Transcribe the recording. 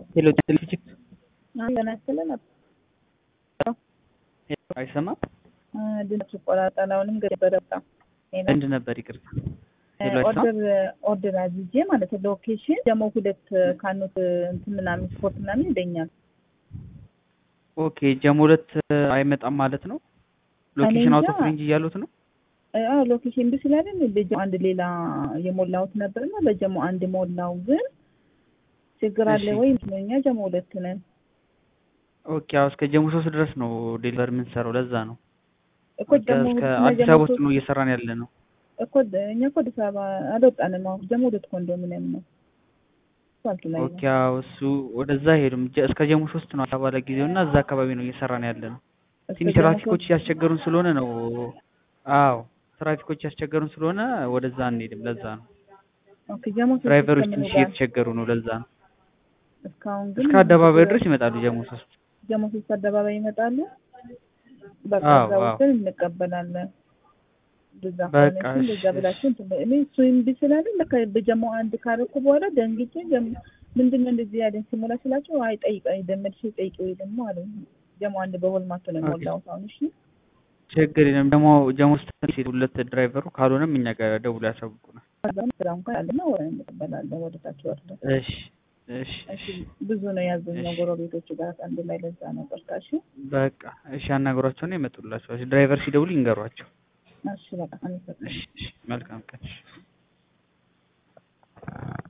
ሄሎ ቴሌፊዚክ ገናስለ ነበር አይሰማም። ድምፅ ይቆራረጣል። አሁንም ገበረ በጣም እንድ ነበር ይቅርታ። ሄሎ አይሰማም። ኦርደር ኦርደር አዝዤ ማለት ነው። ሎኬሽን ደግሞ ሁለት ካኑት እንትን ምናምን ስፖርት ምናምን ይለኛል። ኦኬ ጀሞ ሁለት አይመጣም ማለት ነው። ሎኬሽን እኔ አውቶ እንጃ። ፍሪንጅ እያሉት ነው። አዎ ሎኬሽን እንዲ ስላለን በጀሞ አንድ ሌላ የሞላሁት ነበርና በጀሞ አንድ ሞላው። ግን ችግር አለ እሺ። ወይ? እኛ ጀሞ ሁለት ነን ኦኬ አዎ እስከ ጀሞ ሶስት ድረስ ነው ዴሊቨር የምንሰራው። ለዛ ነው እኮ ጀሞ እስከ ሁለት እና አዲስ ጀሞ አበባ ውስጥ ሶስት ነው እየሰራን ያለ ነው። እኮ እኛ እኮ አዲስ አበባ አልወጣንም። አሁን ጀሞ ሁለት ኮንዶሚኒየም ነው አስፋልቱ ላይ ኦኬ ነው። አዎ እሱ ወደዛ ሄዱም እስከ ጀሞ ሶስት ነው አዲስ አበባ ለጊዜው እና እዛ አካባቢ ነው እየሰራን ያለ ነው። እስከ ትንሽ ጀሞ ትራፊኮች ሶስት እያስቸገሩን ስለሆነ ነው። አዎ ትራፊኮች እያስቸገሩን ስለሆነ ወደዛ አንሄድም። ለዛ ነው ኦኬ ጀሞ ሶስት ድራይቨሮች እስከምን ትንሽ ጋር እየተቸገሩ ነው። ለዛ ነው እስካሁን ግን እስከ አደባባዩ ድረስ ይመጣሉ ጀሞ ሶስት። ጀሞ ሶስት አደባባይ ይመጣሉ። በቃ አዎ እዛ አዎ ወስደን እንቀበላለን። እንደዛ በቃ ከሆነ እሺ፣ እሺ እንደዛ እሺ ብላችሁ እንትን በ- እኔ እሱ እምቢ ስላለኝ ለካ በጀሞ አንድ ካረኩ በኋላ ደንግጬ ጀሞ ምንድን ነው እንደዚህ ያለኝ ሲሞላ ስላቸው አይ ጠይቀኝ ደመድሽ ጠይቀው ደግሞ አለ ጀሞ አንድ በሆልማቶ ነው ኦኬ የሞላሁት አሁን እሺ ችግር የለም። ደግሞ ጀሞ ውስጥ ሁለት ድራይቨሩ ካልሆነም እኛ ጋር ደውሎ ያሳውቁናል። ከዛም ስራ እንኳን አለና ወደ እንቀበላለን ወደ ታች ወርደን እሺ እሺ እሺ እሺ ብዙ ነው ያዘዝነው እሺ ጎረቤቶቹ ጋር አንድ ላይ ለዛ ነው በቃ እሺ በቃ እሺ አናግሯቸውና ይመጡላቸዋል። ድራይቨር ሲደውል ይንገሯቸው። እሺ በቃ አመሰግናለሁ እሺ እሺ መልካም ቀን። እሺ